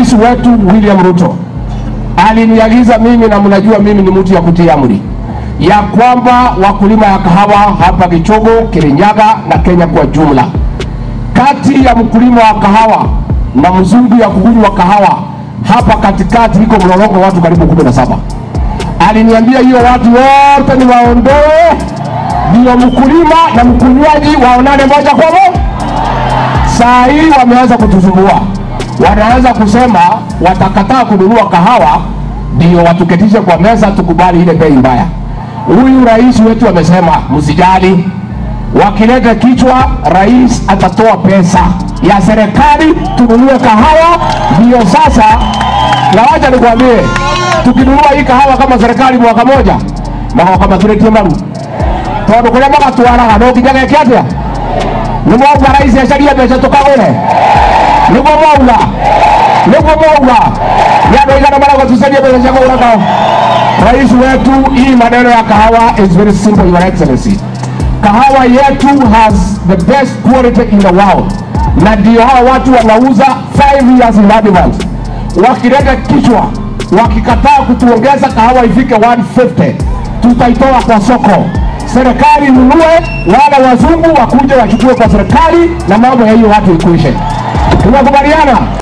rais wetu William Ruto aliniagiza mimi, na mnajua mimi ni mtu ya kutii amri, ya kwamba wakulima ya kahawa hapa Gichogo, Kirinyaga na Kenya kwa jumla, kati ya mkulima wa kahawa na mzungu ya kugunywa kahawa hapa katikati iko mlolongo watu karibu kumi na saba. Aliniambia hiyo watu wote ni waondoe, ndio mkulima na mkunywaji waonane moja kwa moja. Saa hii wameanza kutusumbua, wanaanza kusema watakataa kununua kahawa ndio watuketishe kwa meza tukubali ile bei mbaya. Huyu rais wetu amesema msijali, wakileta kichwa, rais atatoa pesa ya serikali tununue kahawa. Ndio sasa, na wacha nikwambie, tukinunua hii kahawa kama serikali mwaka moja magoka maturetie maru tondu kuria magatwaraga no nginya geke atia nä mwauga rais acaria mbeca tukagå niguo mwauga niguo mwauga nä andå aigana marauga tucarie mbeca cia kå gå ra kahawa rais wetu hii maneno ya kahawa is very simple your excellency kahawa yetu has the best quality in the world na ndio hawa watu wanauza 5 years in advance wakileta kichwa wakikataa kutuongeza kahawa ifike 150 tutaitoa kwa soko serikali inunue wale wazungu wakuje wachukue kwa serikali na mambo ya hiyo watu ikuishe tunakubaliana